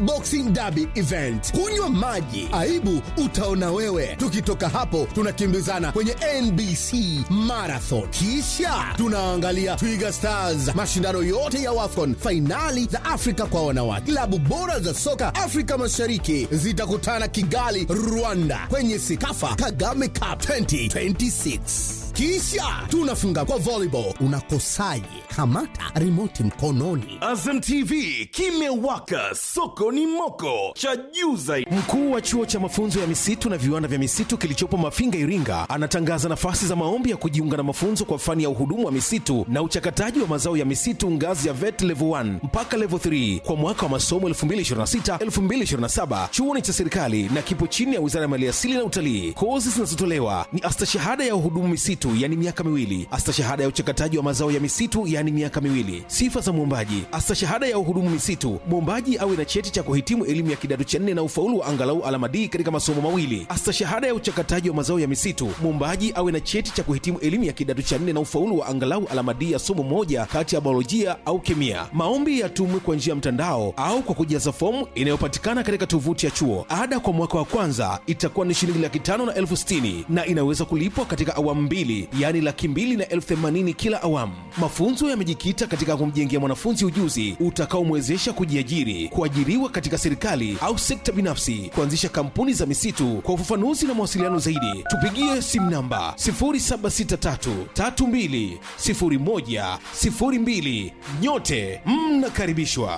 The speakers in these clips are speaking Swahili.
Boxing Derby event. Kunywa maji, aibu utaona wewe. Tukitoka hapo, tunakimbizana kwenye NBC Marathon, kisha tunaangalia Twiga Stars, mashindano yote ya WAFCON, fainali za Afrika kwa wanawake. Klabu bora za soka Afrika Mashariki zitakutana Kigali, Rwanda, kwenye Sikafa Kagame Cup 2026 kisha tunafunga kwa volleyball. Unakosaje? Kamata remote mkononi. Azam TV kimewaka, soko ni moko, cha juu zaidi. Mkuu wa chuo cha mafunzo ya misitu na viwanda vya misitu kilichopo Mafinga, Iringa, anatangaza nafasi za maombi ya kujiunga na mafunzo kwa fani ya uhudumu wa misitu na uchakataji wa mazao ya misitu ngazi ya VET level 1 mpaka level 3 kwa mwaka wa masomo 2026-2027. Chuo ni cha serikali na kipo chini ya Wizara ya Maliasili na Utalii. Kozi zinazotolewa ni astashahada ya uhudumu misitu, yani miaka miwili, astashahada ya uchakataji wa mazao ya misitu, yani miaka miwili. Sifa za mwombaji: astashahada ya uhudumu misitu, mwombaji awe na cheti cha kuhitimu elimu ya kidato cha nne na ufaulu wa angalau alama D katika masomo mawili. Astashahada ya uchakataji wa mazao ya misitu, mwombaji awe na cheti cha kuhitimu elimu ya kidato cha nne na ufaulu wa angalau alama D ya somo moja kati ya biolojia au kemia. Maombi yatumwe kwa njia ya mtandao au kwa kujaza fomu inayopatikana katika tovuti ya chuo. Ada kwa mwaka wa kwanza itakuwa ni shilingi laki tano na elfu sitini na inaweza kulipwa katika awamu mbili, yaani laki mbili na elfu themanini kila awamu. Mafunzo yamejikita katika kumjengea mwanafunzi ujuzi utakaomwezesha kujiajiri, kuajiriwa katika serikali au sekta binafsi, kuanzisha kampuni za misitu. Kwa ufafanuzi na mawasiliano zaidi, tupigie simu namba 0763320102. Nyote mnakaribishwa.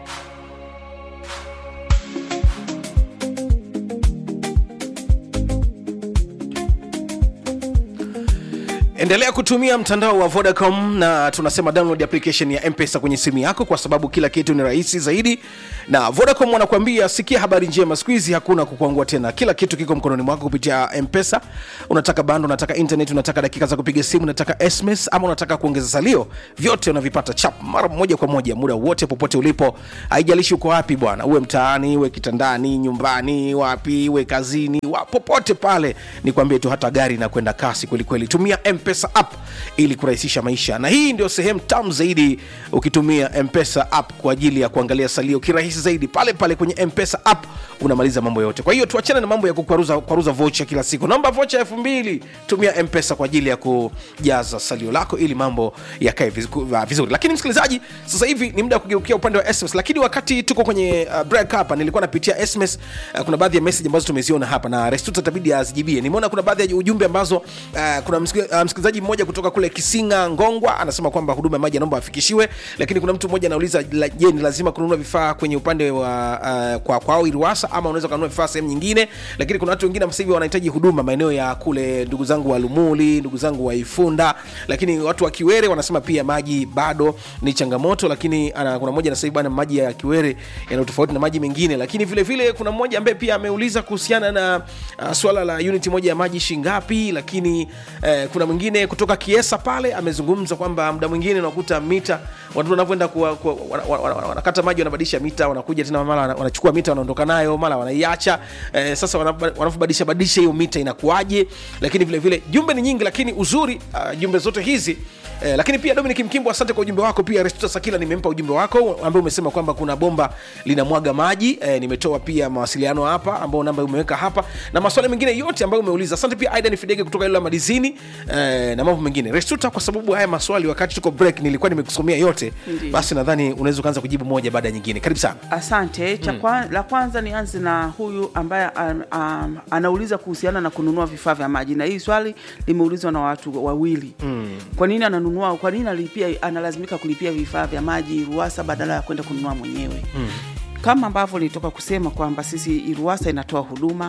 endelea kutumia mtandao wa vodacom na tunasema download application ya mpesa kwenye simu yako kwa sababu kila kitu ni rahisi zaidi na vodacom wanakuambia sikia habari njema siku hizi hakuna kukwangua tena kila kitu kiko mkononi mwako kupitia mpesa unataka bando unataka internet unataka dakika za kupiga simu unataka sms ama unataka kuongeza salio vyote unavipata chap mara moja kwa moja muda wote popote ulipo haijalishi uko wapi bwana uwe mtaani uwe kitandani nyumbani wapi uwe kazini wa, popote pale nikwambie tu hata gari inakwenda kasi kwelikweli tumia mpesa app ili kurahisisha maisha na hii ndio sehemu tamu zaidi ukitumia mpesa app kwa ajili ya kuangalia salio kirahisi zaidi pale pale kwenye mpesa app unamaliza mambo yote kwa hiyo tuachane na mambo ya kukwaruza kwaruza vocha kila siku naomba vocha elfu mbili tumia mpesa kwa ajili ya kujaza salio lako ili mambo yakae vizu- vizuri lakini msikilizaji sasa hivi ni muda wa kugeukia upande wa sms lakini wakati tuko kwenye uh, break hapa nilikuwa napitia sms uh, kuna baadhi ya message ambazo tumeziona hapa na restuta tabidi azijibie nimeona kuna baadhi ya ujumbe ambazo uh, kuna msiki- uh, msikilizaji mmoja kutoka kule kisinga ngongwa anasema kwamba huduma ya maji anaomba afikishiwe lakini kuna mtu mmoja anauliza la- je ni lazima kununua vifaa kwenye upande wa uh, kwa kwao iruasa ama unaweza kununua vifaa sehemu nyingine lakini kuna watu wengine sasa hivi wanahitaji huduma maeneo ya kule ndugu zangu wa lumuli ndugu zangu wa ifunda lakini watu wa kiwere wanasema pia maji bado ni changamoto lakini ana, kuna mmoja anasema bwana maji ya kiwere yana tofauti na maji mengine lakini vile vile kuna mmoja ambaye pia ameuliza kuhusiana na uh, swala la unit moja ya maji shingapi lakini uh, kuna mwingine kutoka kiesa pale amezungumza kwamba muda mwingine unakuta mita watu wanavyoenda kuwa- kuwa- wana- wana- wana- wanakata maji wanabadilisha mita wanakuja tena mara wana- wanachukua mita wanaondoka nayo mara wanaiacha eh, sasa wanaba- wanavyobadilisha badilisha hiyo mita inakuwaje lakini vile vile jumbe ni nyingi lakini uzuri uh, jumbe zote hizi Eh, lakini pia Dominic Mkimbo, asante kwa ujumbe wako. Pia Restuta Sakila nimempa ujumbe wako ambao umesema kwamba kuna bomba linamwaga maji. Eh, nimetoa pia mawasiliano hapa ambao namba umeweka hapa na maswali mengine yote ambayo umeuliza. Asante pia Aidan Fidege kutoka ile madizini eh, na mambo mengine. Restuta, kwa sababu haya maswali wakati tuko break nilikuwa nimekusomea yote, Ndiyo. basi nadhani unaweza kuanza kujibu moja baada ya nyingine. Karibu sana. Asante. Cha kwa, la kwanza nianze na huyu ambaye um, um, anauliza kuhusiana na kununua vifaa vya maji, na hii swali limeulizwa na watu wawili mm. Kwa nini ananunua, kwa nini analipia, analazimika kulipia vifaa vya maji RUWASA badala ya kwenda kununua mwenyewe mm. Kama ambavyo nilitoka kusema kwamba sisi RUWASA inatoa huduma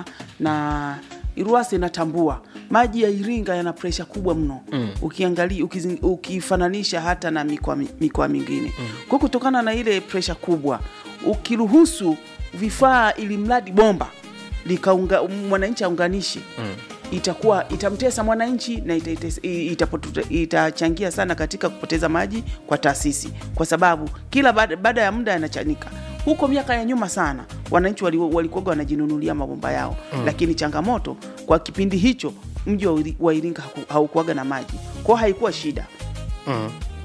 na RUWASA inatambua maji ya Iringa yana presha kubwa mno mm. Ukiangalia ukizing, ukifananisha hata na mikoa mi- mikoa mingine mm. Kwa kutokana na ile presha kubwa, ukiruhusu vifaa ili mradi bomba likaunga mwananchi aunganishi mm. itakuwa itamtesa mwananchi na itaites- i- itapotu- itachangia sana katika kupoteza maji kwa taasisi, kwa sababu kila baada, baada ya muda yanachanika. Huko miaka ya nyuma sana wananchi wali- walikuwaga wanajinunulia mabomba yao mm. Lakini changamoto kwa kipindi hicho mji wa Iri- wa Iringa haku- haukuwaga na maji, kwao haikuwa shida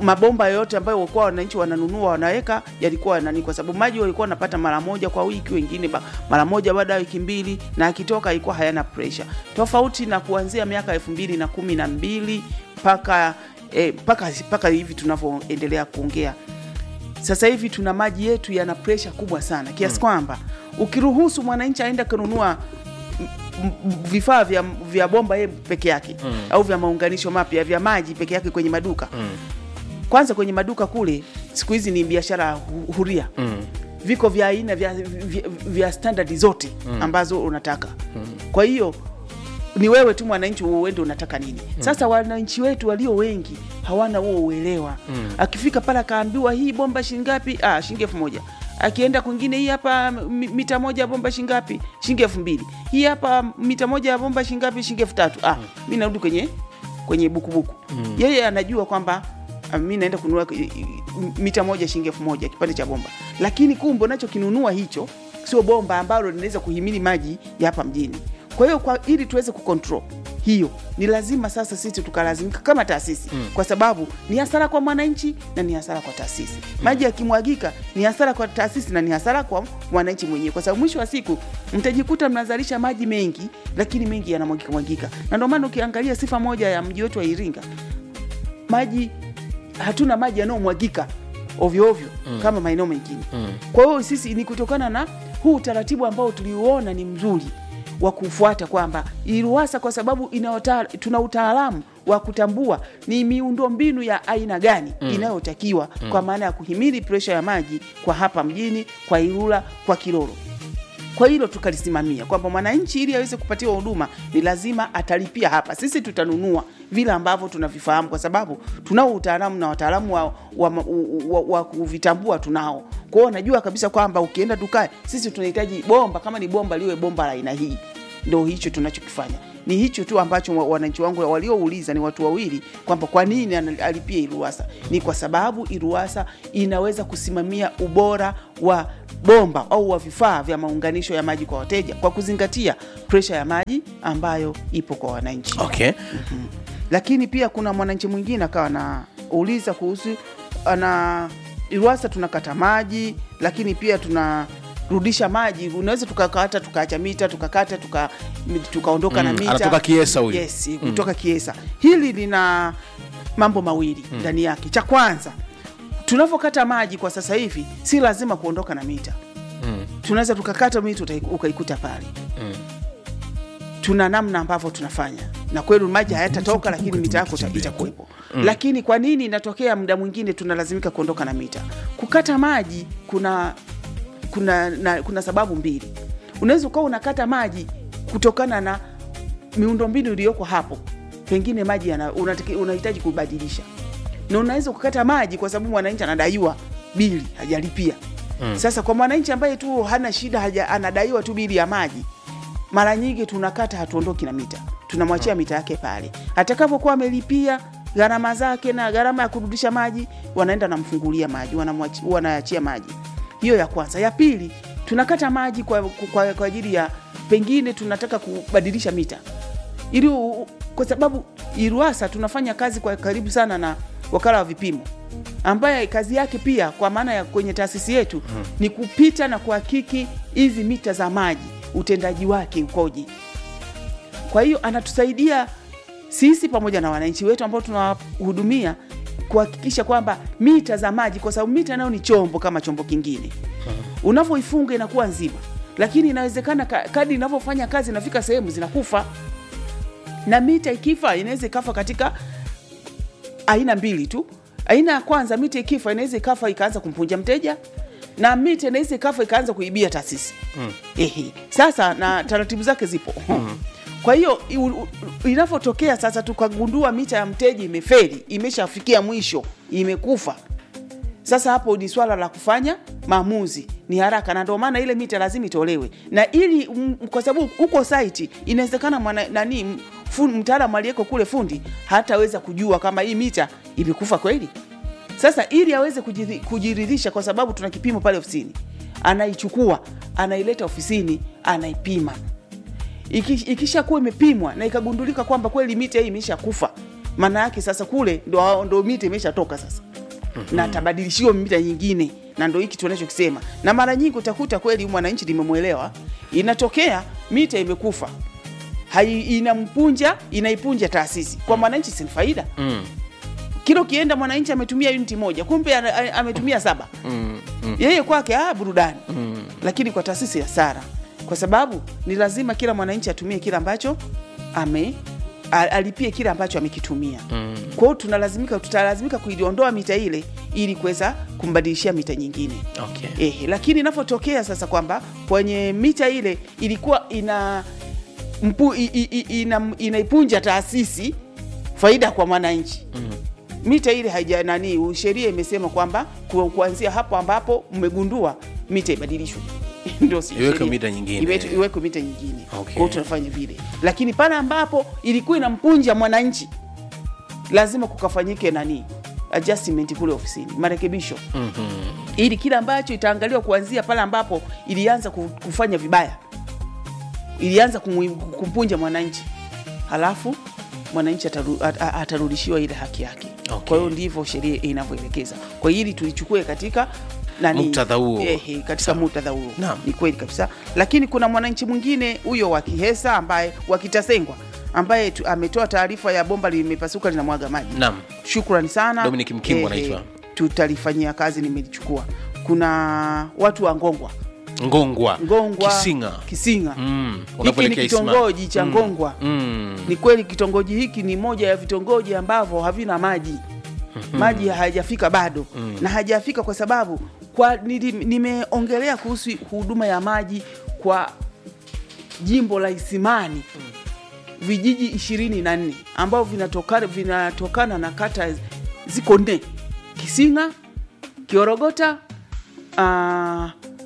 mabomba yote ambayo walikuwa wananchi wananunua wanaweka yalikuwa nani, kwa sababu maji walikuwa wanapata mara moja kwa wiki, wengine ba, mara moja baada ya wiki mbili, na akitoka ilikuwa hayana pressure, tofauti na kuanzia miaka elfu mbili na kumi na mbili mpaka eh, mpaka mpaka hivi tunavyoendelea kuongea sasa hivi tuna maji yetu yana presha kubwa sana kiasi kwamba ukiruhusu mwananchi aende kununua m- m- vifaa vya, vya bomba yeye peke yake mm. au vya maunganisho mapya vya maji peke yake kwenye maduka mm. kwanza kwenye maduka kule siku hizi ni biashara hu- huria mm. viko vya aina vya, vya, vya standard zote mm. ambazo unataka mm. kwa hiyo ni wewe tu mwananchi uende unataka nini mm. sasa wananchi wetu walio wengi hawana huo uelewa mm. akifika pale akaambiwa hii bomba shingapi ah, shilingi elfu moja akienda kwingine hii hapa mi- mita moja ya bomba shingapi shilingi elfu mbili hii hapa mita moja ya bomba shingapi shilingi elfu tatu ah, mi narudi kwenye kwenye bukubuku mm. yeye anajua kwamba ah, mi naenda kununua eh, eh, mita moja shilingi elfu moja kipande cha bomba lakini kumbe unachokinunua hicho sio bomba ambalo linaweza kuhimili maji ya hapa mjini kwa hiyo kwa ili tuweze kucontrol hiyo ni lazima sasa sisi tukalazimika kama taasisi mm. kwa sababu ni hasara kwa mwananchi na ni hasara kwa taasisi mm. maji yakimwagika ni hasara kwa taasisi na ni hasara kwa mwananchi mwenyewe kwa sababu mwisho wa siku mtajikuta mnazalisha maji mengi lakini mengi yanamwagika mwagika na ndio maana ukiangalia sifa moja ya mji wetu wa iringa maji hatuna maji yanayomwagika ovyo ovyo mm. kama maeneo mengine mm. kwa hiyo sisi ni kutokana na huu utaratibu ambao tuliuona ni mzuri wa kufuata kwamba iruasa kwa sababu inaota, tuna utaalamu wa kutambua ni miundo mbinu ya aina gani mm. inayotakiwa mm. kwa maana ya kuhimili presha ya maji kwa hapa mjini kwa Ilula kwa Kilolo kwa hilo tukalisimamia kwamba mwananchi ili aweze kupatiwa huduma ni lazima atalipia hapa. Sisi tutanunua vile ambavyo tunavifahamu, kwa sababu tunao utaalamu na wataalamu wa, wa, wa, wa, wa kuvitambua tunao. Kwa hiyo najua kabisa kwamba ukienda dukani, sisi tunahitaji bomba, kama ni bomba liwe bomba la aina hii. Ndo hicho tunachokifanya ni hicho tu ambacho wa- wananchi wangu waliouliza ni watu wawili kwamba kwa nini ana- alipie Iruwasa. Ni kwa sababu Iruwasa inaweza kusimamia ubora wa bomba au wa vifaa vya maunganisho ya maji kwa wateja kwa kuzingatia presha ya maji ambayo ipo kwa wananchi okay lakini pia kuna mwananchi mwingine akawa anauliza kuhusu ana Iruwasa tunakata maji, lakini pia tunarudisha maji. Unaweza tukakata tukaacha mita tukakata tuka, tukaondoka na Mm, mita. anatoka Kiesa huyu. Yes, kutoka Kiesa. Hili lina mambo mawili ndani yake. Cha kwanza tunavyokata maji kwa sasa hivi si lazima kuondoka na mita Mm. tunaweza tukakata mita utai- ukaikuta pale tuna namna ambavyo tunafanya na kweli maji hayatatoka lakini mita yako ita- itakuwepo mm. lakini kwa nini inatokea muda mwingine tunalazimika kuondoka na mita kukata maji kuna kuna na, kuna sababu mbili unaweza ukawa unakata maji kutokana na miundombinu iliyoko hapo pengine maji yana- unataki- unahitaji kubadilisha na unaweza kukata maji kwa sababu mwananchi anadaiwa bili hajalipia mm. sasa kwa mwananchi ambaye tu hana shida haja, anadaiwa tu bili ya maji mara nyingi tunakata hatuondoki na mita tunamwachia mita yake pale atakavyokuwa amelipia gharama zake na gharama ya kurudisha maji wanaenda namfungulia maji wanamwachi- wanaachia maji hiyo ya kwanza ya pili tunakata maji kwa, kwa, kwa ajili ya pengine tunataka kubadilisha mita ili u- kwa sababu iruasa tunafanya kazi kwa karibu sana na wakala wa vipimo ambaye kazi yake pia kwa maana ya kwenye taasisi yetu hmm. ni kupita na kuhakiki hizi mita za maji utendaji wake ukoje kwa hiyo anatusaidia sisi pamoja na wananchi wetu ambao tunawahudumia kuhakikisha kwamba mita za maji, kwa sababu mita nayo ni chombo kama chombo kingine, unavyoifunga inakuwa nzima, lakini inawezekana ka- kadi inavyofanya kazi inafika sehemu zinakufa, na mita ikifa inaweza ikafa katika aina mbili tu. Aina ya kwanza, mita ikifa inaweza ikafa ikaanza kumpunja mteja, na mita inaweza ikafa ikaanza kuibia taasisi mm. Ehe, sasa na taratibu zake zipo mm. Kwa hiyo i- u- u- inavyotokea sasa tukagundua mita ya mteja imeferi, imeshafikia mwisho, imekufa, sasa hapo ni swala la kufanya maamuzi ni haraka, na ndio maana ile mita lazima itolewe, na ili mm, kwa sababu huko site inawezekana mwana nani m- fu- mtaalamu aliyeko kule fundi hataweza kujua kama hii mita imekufa kweli. Sasa ili aweze kujiri- kujiridhisha, kwa sababu tuna kipimo pale ofisini, anaichukua anaileta ofisini, anaipima Iki- ikishakuwa imepimwa na ikagundulika kwamba kweli mita hii imesha kufa, maana yake sasa kule ndo, ndo mita imeshatoka sasa mm-hmm. na atabadilishiwa mita nyingine na ndo hiki tunachokisema na mara nyingi utakuta kweli mwananchi limemwelewa inatokea mita imekufa hai inampunja inaipunja taasisi kwa mwananchi si ni faida Mm. kila ukienda mwananchi ametumia uniti moja kumbe ana- a- ametumia saba yeye kwake ah, burudani lakini kwa taasisi ya sara kwa sababu ni lazima kila mwananchi atumie kile ambacho ame a- alipie kile ambacho amekitumia kwa hiyo tunalazimika tutalazimika kuiondoa mita ile ili kuweza kumbadilishia mita nyingine Okay. Ehe, lakini inavyotokea sasa kwamba kwenye mita ile ilikuwa ina mpu, i, i, i, ina, inaipunja taasisi faida kwa mwananchi mm. mita ile haija nani sheria imesema kwamba ku- kuanzia hapo ambapo mmegundua mita ibadilishwe ndio si Iwekwe sheria. mita nyingine. Iwetu- iwekwe mita nyingine Okay. kwa hiyo tunafanya vile lakini pale ambapo ilikuwa inampunja mwananchi lazima kukafanyike nani adjustment kule ofisini marekebisho mm-hmm. ili kile ambacho itaangaliwa kuanzia pale ambapo ilianza ku- kufanya vibaya ilianza kumu- kumpunja mwananchi halafu mwananchi ataru, at- at- atarudishiwa ile haki yake Okay. kwa hiyo ndivyo sheria inavyoelekeza kwa hiyo ili tulichukue katika nani Muktadha huo. ehe, katika muktadha huo Naam. ni kweli kabisa lakini kuna mwananchi mwingine huyo wa kihesa ambaye wa kitasengwa ambaye tu, ametoa taarifa ya bomba limepasuka linamwaga maji Naam. shukrani sana Dominic Mkimbo Ehe, anaitwa. tutalifanyia kazi nimelichukua kuna watu wa ngongwa ngongwa ngongwa kisinga kisinga Mm, hiki ni unapoelekea Isma. kitongoji cha ngongwa mm. ni kweli kitongoji hiki ni moja ya vitongoji ambavyo havina maji maji hayajafika bado na hajafika kwa sababu kwa nili- nimeongelea kuhusu huduma ya maji kwa jimbo la Isimani vijiji ishirini na nne ambavyo vinatokana, vinatokana na kata ziko nne Kisinga, Kiorogota, uh,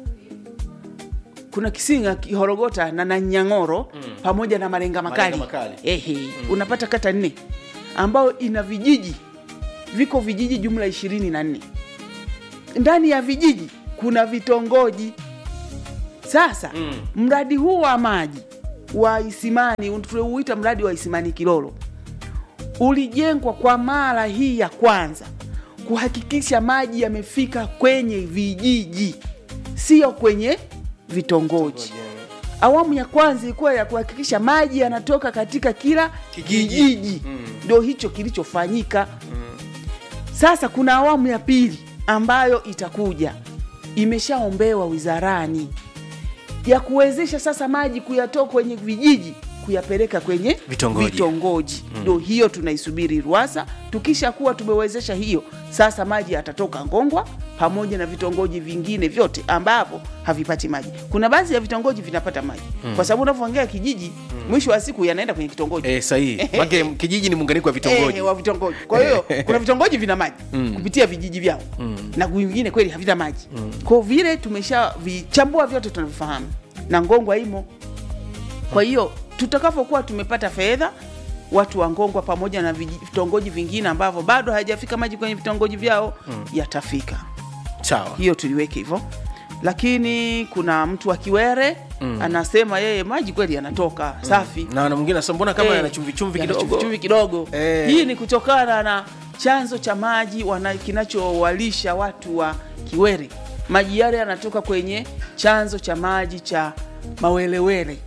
kuna Kisinga, Kihorogota na Nanyang'oro mm. pamoja na Malenga Makali, Malenga Makali. Ehe, unapata kata nne ambayo ina vijiji viko vijiji jumla ishirini na nne ndani ya vijiji kuna vitongoji sasa mm. mradi huu wa maji wa Isimani tuliuita mradi wa Isimani Kilolo ulijengwa kwa mara hii ya kwanza kuhakikisha maji yamefika kwenye vijiji, sio kwenye vitongoji. Awamu ya kwanza ilikuwa ya kuhakikisha maji yanatoka katika kila Kijiji. kijiji, ndio hicho kilichofanyika. Sasa kuna awamu ya pili ambayo itakuja, imeshaombewa wizarani ya kuwezesha sasa maji kuyatoa kwenye vijiji kuyapeleka kwenye Vitongoji. vitongoji. Ndio hiyo tunaisubiri RUWASA. Tukisha kuwa tumewezesha hiyo, sasa maji yatatoka Ngongwa pamoja na vitongoji vingine vyote ambavyo havipati maji. Kuna baadhi ya vitongoji vinapata maji kwa sababu unavyoongea kijiji, mwisho wa siku yanaenda kwenye kitongoji Eh, sahihi make kijiji ni muunganiko wa vitongoji Eh, wa vitongoji. Kwa hiyo kuna vitongoji vina maji kupitia vijiji vyao na vingine kweli havina maji. Kwa vile tumesha vichambua vyote tunavifahamu na Ngongwa imo. Kwa hiyo tutakapokuwa tumepata fedha watu wa Ngongwa pamoja na viji- vitongoji vingine ambavyo bado hayajafika maji kwenye vitongoji vyao yatafika. sawa Hiyo tuliweke hivyo, lakini kuna mtu wa Kiwere anasema yeye maji kweli yanatoka safi na na mwingine anasema mbona kama Eh, yana chumvi chumvi yana kidogo chumvi-chumvi kidogo Eh. hii ni kutokana na chanzo cha maji wana- kinachowalisha watu wa Kiwere. Maji yale yanatoka kwenye chanzo cha maji cha Mawelewele.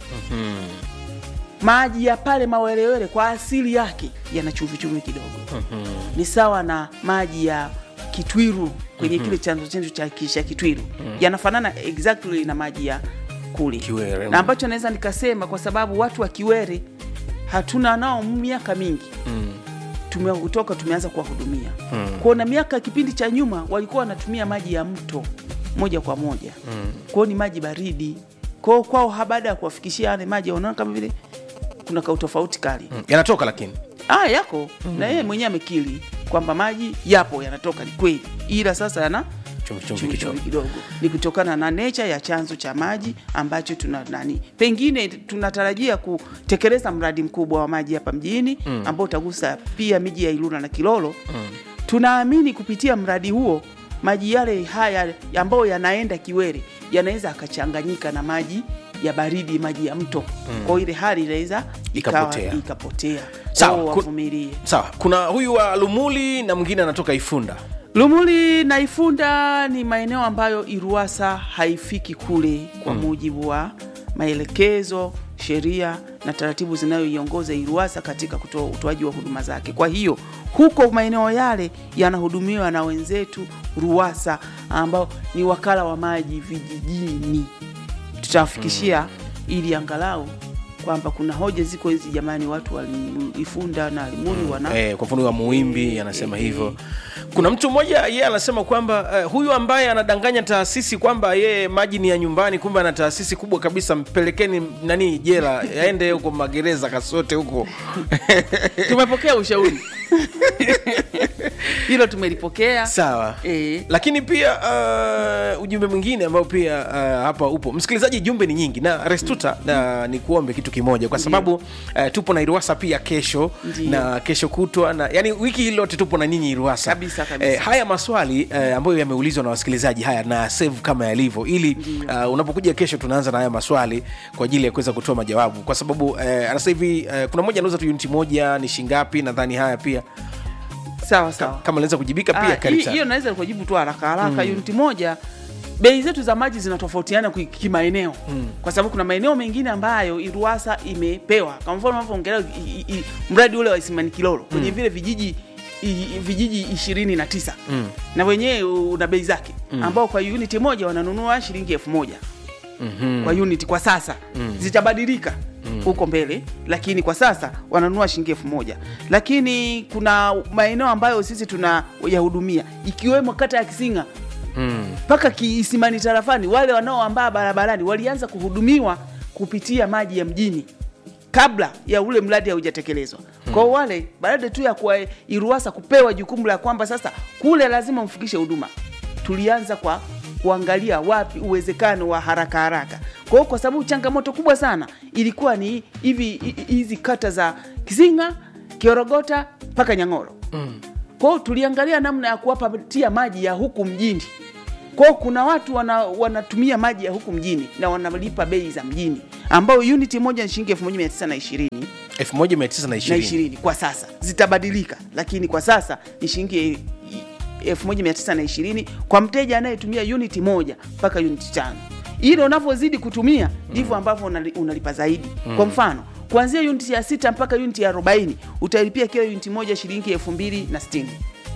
Maji ya pale Mawelewele kwa asili yake yana chumvi-chumvi kidogo, ni sawa na maji ya Kitwiru kwenye kile chanzo chetu cha kisha Kitwiru, yanafanana exactly na maji ya kule Kiwere. na ambacho naweza nikasema kwa sababu watu wa Kiwere hatuna nao miaka mingi tumetoka tumeanza kuwahudumia kwao, na miaka kipindi cha nyuma walikuwa wanatumia maji ya mto moja kwa moja kwao, ni maji baridi kwao kwao. ha- Baada ya kuwafikishia yale maji, wanaona kama vile kuna kautofauti kali Mm, yanatoka lakini ah, yako na yeye mwenyewe amekiri kwamba maji yapo yanatoka, ni kweli, ila sasa yana chumvi chumvi chumvi kidogo chumvi kidogo ni kutokana na nature ya chanzo cha maji ambacho tuna nani, pengine tunatarajia kutekeleza mradi mkubwa wa maji hapa mjini ambao utagusa pia miji ya Ilula na Kilolo. Tunaamini kupitia mradi huo maji yale haya ambayo yanaenda Kiwere yanaweza akachanganyika na maji ya baridi, maji ya mto kwa hiyo ile hali inaweza ikawa Ikapotea. ikapotea. Sawa, Kwa hiyo ku- wavumilie. sawa kuna huyu wa lumuli na mwingine anatoka ifunda Lumuli na Ifunda ni maeneo ambayo Iruwasa haifiki kule kwa mujibu wa maelekezo, sheria na taratibu zinayoiongoza Iruwasa katika kutoa utoaji wa huduma zake. Kwa hiyo huko maeneo yale yanahudumiwa na wenzetu Ruwasa ambao ni wakala wa maji vijijini. Tutawafikishia ili angalau kwamba kuna hoja ziko hizi, jamani, watu wa Ifunda na Limuli wana eh, kwa mfano wa Muimbi anasema hivyo. Kuna mtu mmoja yeye anasema kwamba eh, huyu ambaye anadanganya taasisi kwamba yeye maji ni ya nyumbani, kumbe ana taasisi kubwa kabisa, mpelekeni nani jela, aende huko magereza kasote huko tumepokea ushauri hilo tumelipokea sawa Eh. lakini pia uh, ujumbe mwingine ambao pia uh, hapa upo msikilizaji jumbe ni nyingi na restuta na ni kuombe kitu kimoja kwa sababu uh, tupo na iruasa pia kesho Ndiyo. na kesho kutwa na yani wiki hii lote tupo na ninyi iruasa Kabisa, kabisa. Eh, haya maswali eh, ambayo yameulizwa na wasikilizaji haya na save kama yalivyo ili uh, unapokuja kesho tunaanza na haya maswali kwa ajili ya kuweza kutoa majawabu kwa sababu eh, anasa hivi eh, kuna moja anauza tu uniti moja ni shingapi nadhani haya pia sawa sawa kama naweza kujibika Ah, pia karibu hii- sana. hiyo naweza kujibu tu haraka haraka uniti moja bei zetu za maji zinatofautiana ki- kimaeneo kwa sababu kuna maeneo mengine ambayo iruasa imepewa kwa mfano unavyoongelea i- i- i- mradi ule wa isimani kilolo kwenye vile vijiji i- i- vijiji ishirini na tisa na wenyewe una bei zake ambao kwa uniti moja wananunua shilingi elfu moja kwa unit kwa sasa zitabadilika huko mbele lakini kwa sasa wananunua shilingi elfu moja lakini kuna maeneo ambayo sisi tuna yahudumia ikiwemo kata ya kisinga mpaka kiisimani tarafani wale wanaoambaa barabarani walianza kuhudumiwa kupitia maji ya mjini kabla ya ule mradi haujatekelezwa kwao wale baada tu ya kuwa iruasa kupewa jukumu la kwamba sasa kule lazima mfikishe huduma tulianza kwa kuangalia wapi uwezekano wa haraka haraka kwa hiyo kwa sababu changamoto kubwa sana ilikuwa ni hivi hi- hi- hizi kata za kisinga kiorogota mpaka nyang'oro kwa hiyo tuliangalia namna ya kuwapatia maji ya huku mjini kwao kuna watu wana, wanatumia maji ya huku mjini na wanalipa bei za mjini ambayo uniti moja ni shilingi 1920 1920 na ishirini kwa sasa zitabadilika lakini kwa sasa ni shilingi elfu moja mia tisa na ishirini kwa mteja anayetumia uniti moja mpaka uniti tano ile unavyozidi kutumia ndivyo ambavyo unali- unalipa zaidi kwa mfano kuanzia uniti ya sita mpaka uniti ya arobaini utalipia kila uniti moja shilingi elfu mbili na sitini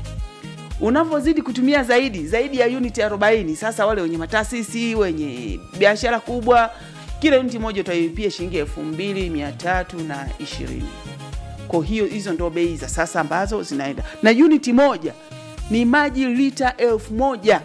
unavyozidi kutumia zaidi zaidi ya uniti 40 sasa wale wenye mataasisi wenye biashara kubwa kila uniti moja utailipia shilingi elfu mbili mia tatu na ishirini kwa hiyo hizo ndo bei za sasa ambazo zinaenda na uniti moja ni maji lita elfu moja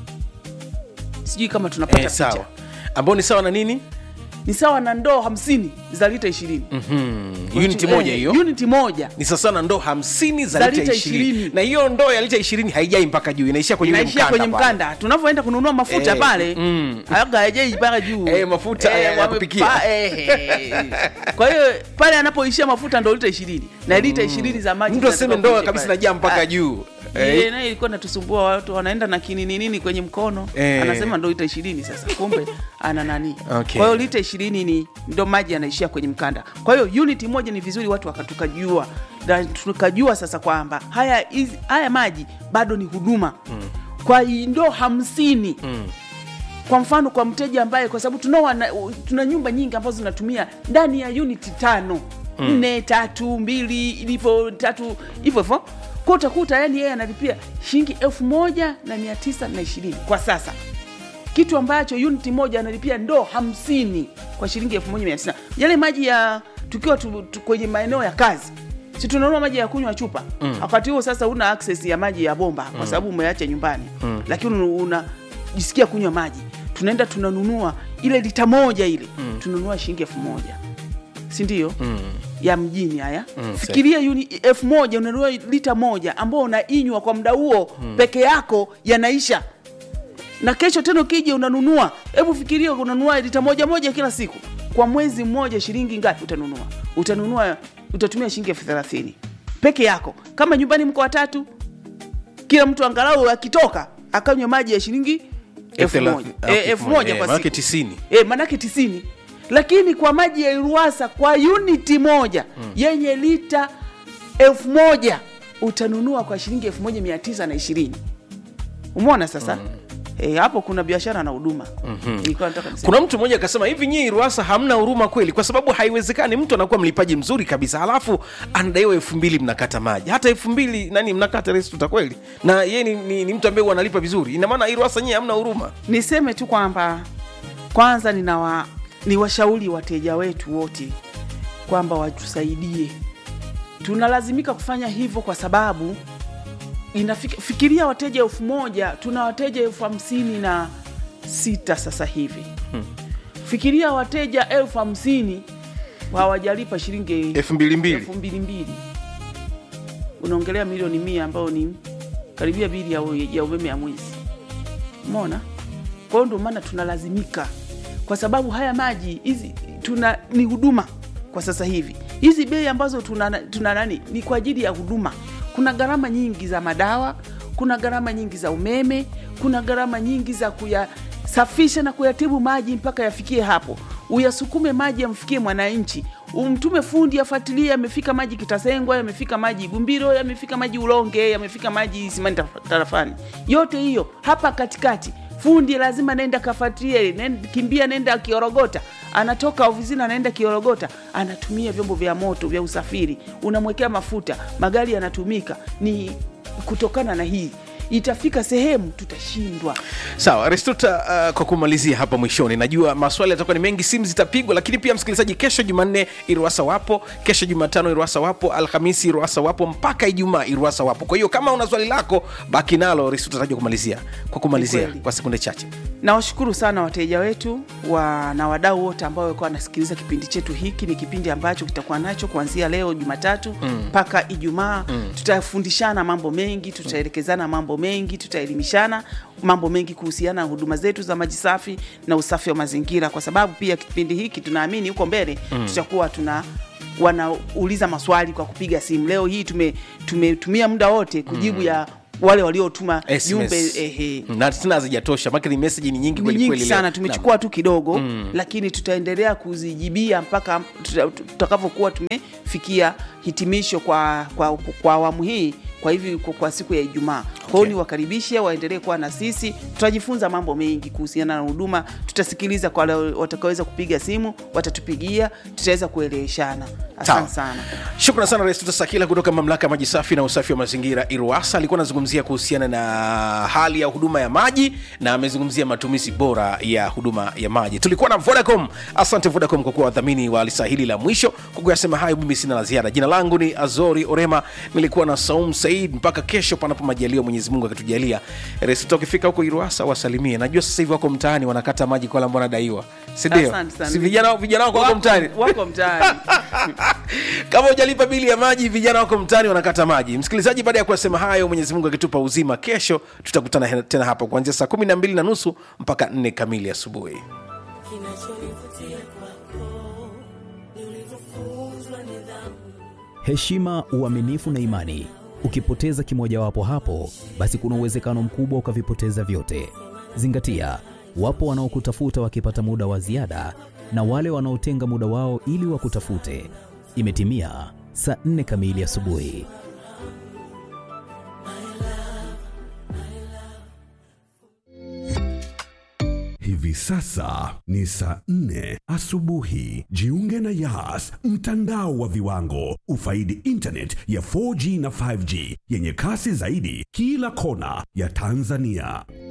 sijui kama tunapata eh, picha sawa ambao ni sawa na nini ni sawa na ndoo hamsini za lita ishirini uniti moja hiyo uniti moja ni sasa na ndoo hamsini za Za lita lita ishirini ishirini. na hiyo ndoo ya lita ishirini haijai mpaka juu inaishia kwenye ule inaishia kwenye pale. mkanda tunavyoenda kununua mafuta Eh, pale mm. aga haijai mpaka juu Eh, mafuta ya- ya wame- kupikia. pa- eh, eh. kwa hiyo pale anapoishia mafuta ndo lita ishirini na lita ishirini za maji mtu aseme zinatoka ndoo kule kabisa pale. najaa mpaka Ah, juu ile Eh, nayo ilikuwa natusumbua watu wanaenda na kinini nini kwenye mkono Eh. anasema ndo lita ishirini sasa kumbe ana nani Okay. kwa hiyo lita ishirini ni ndo maji yanaishia kwenye mkanda kwa hiyo uniti moja ni vizuri watu wakatukajua na tukajua sasa kwamba haya, hizi- haya maji bado ni huduma kwa ndoo hamsini kwa mfano kwa mteja ambaye kwa sababu tunao wana- tuna nyumba nyingi ambazo zinatumia ndani ya uniti tano nne tatu mbili ilivyo tatu hivyo hivyo kwa utakuta yani yeye analipia shilingi elfu moja na mia tisa na ishirini kwa sasa kitu ambacho uniti moja analipia ndoo hamsini kwa shilingi elfu moja mia tisa yale maji ya tukiwa tu, tu, kwenye maeneo ya kazi si tunanunua maji ya kunywa chupa wakati huo sasa una access ya maji ya bomba kwa sababu umeacha nyumbani lakini una- unajisikia kunywa maji tunaenda tunanunua ile lita moja ile tunanunua shilingi elfu moja si ndio ya mjini haya fikiria uni- elfu moja unanunua lita moja ambao unainywa kwa muda huo peke yako yanaisha na kesho tena ukija unanunua hebu fikiria unanunua lita moja moja kila siku kwa mwezi mmoja shilingi ngapi utanunua utanunua utatumia shilingi elfu thelathini peke yako kama nyumbani mko watatu kila mtu angalau akitoka akanywa maji ya shilingi elfu thelathi- moja ah, Eh, elfu moja eh, kwa manake siku tisini. e, manake tisini lakini kwa maji ya iruasa kwa uniti moja yenye lita elfu moja utanunua kwa shilingi elfu moja mia tisa na ishirini umeona sasa Eh, hapo kuna biashara na huduma nilikuwa nataka niseme. kuna mtu mmoja akasema hivi nyii ruasa hamna huruma kweli kwa sababu haiwezekani mtu anakuwa mlipaji mzuri kabisa halafu anadaiwa elfu mbili mnakata maji hata elfu mbili nani mnakata restuta kweli na yeye ni, ni, ni mtu ambaye huwa analipa vizuri ina maana hii ruasa nyii hamna huruma niseme tu kwamba kwanza ninawa ni washauri wateja wetu wote kwamba watusaidie tunalazimika kufanya hivyo kwa sababu inafika, fikiria wateja elfu moja tuna wateja elfu hamsini na sita sasa hivi fikiria wateja elfu hamsini hawajalipa shilingi elfu mbili mbili elfu mbili mbili unaongelea milioni mia ambayo ni karibia bili ya, ya umeme ya mwezi mona kwa hiyo ndio maana tunalazimika kwa sababu haya maji hizi tuna ni huduma kwa sasa hivi hizi bei ambazo tuna, tuna nani ni kwa ajili ya huduma kuna gharama nyingi za madawa kuna gharama nyingi za umeme kuna gharama nyingi za kuyasafisha na kuyatibu maji mpaka yafikie hapo uyasukume maji yamfikie mwananchi umtume fundi afuatilie yamefika maji kitasengwa yamefika maji gumbiro yamefika maji ulonge yamefika maji simani Taf- tarafani yote hiyo hapa katikati fundi lazima nenda kafuatilie nenda, kimbia nenda kiorogota anatoka ofisini anaenda kiorogota anatumia vyombo vya moto vya usafiri unamwekea mafuta magari yanatumika ni kutokana na hii itafika sehemu tutashindwa sawa restuta uh, kwa kumalizia hapa mwishoni najua maswali yatakuwa ni mengi simu zitapigwa lakini pia msikilizaji kesho jumanne iruasa wapo kesho jumatano iruasa wapo alhamisi iruasa wapo mpaka ijumaa iruasa wapo kwa hiyo kama una swali lako baki nalo restuta tajua kumalizia kwa kumalizia Ni kweli. kwa sekunde chache nawashukuru sana wateja wetu wa, na wadau wote ambao walikuwa wanasikiliza kipindi chetu hiki ni kipindi ambacho kitakuwa nacho kuanzia leo jumatatu mpaka ijumaa tutafundishana mambo mengi tutaelekezana mambo mengi tutaelimishana mambo mengi kuhusiana na huduma zetu za maji safi na usafi wa mazingira kwa sababu pia kipindi hiki tunaamini huko mbele tutakuwa tuna wanauliza maswali kwa kupiga simu leo hii tume- tumetumia muda wote kujibu ya wale waliotuma jumbe SMS. ehe, na tena hazijatosha maki ni meseji ni nyingi ni kweli nyingi kweli sana leo. tumechukua tu kidogo mm. lakini tutaendelea kuzijibia mpaka tuta- tutakavyokuwa tumefikia hitimisho kwa kwa kwa awamu hii kwa hivi kwa, kwa siku ya ijumaa kwa hiyo Okay. niwakaribishe waendelee kuwa na sisi tutajifunza mambo mengi kuhusiana na huduma tutasikiliza kwa wale watakaoweza kupiga simu watatupigia tutaweza kueleweshana Sawa. asante sana shukran sana rais tutasakila kutoka mamlaka ya maji safi na usafi wa mazingira iruasa alikuwa anazungumzia kuhusiana na hali ya huduma ya maji na amezungumzia matumizi bora ya huduma ya maji tulikuwa na vodacom asante vodacom kwa kuwa wadhamini wa lisa hili la mwisho kwa kuyasema hayo mimi sina la ziada jina langu ni azori orema nilikuwa na saum said mpaka kesho panapo majaliwa mwenyezi mungu akitujalia res ukifika huko iruasa wasalimie najua sasa hivi wako mtaani wanakata maji kwa wale ambao wanadaiwa sindio Asante sana. si vijana vijana wako wako mtaani wako mtaani kama hujalipa bili ya maji vijana wako mtaani wanakata maji msikilizaji baada ya kuyasema hayo mwenyezi mungu akitupa uzima kesho tutakutana he- tena hapa kuanzia saa kumi na mbili na nusu mpaka nne kamili asubuhi Kinachonivutia kwako ni ulivyofunzwa nidhamu. heshima, uaminifu na imani. Ukipoteza kimojawapo hapo, basi kuna uwezekano mkubwa ukavipoteza vyote. Zingatia, wapo wanaokutafuta wakipata muda wa ziada na wale wanaotenga muda wao ili wakutafute. Imetimia saa nne kamili asubuhi. Hivi sasa ni saa nne asubuhi. Jiunge na Yas, mtandao wa viwango. Ufaidi internet ya 4G na 5G yenye kasi zaidi kila kona ya Tanzania.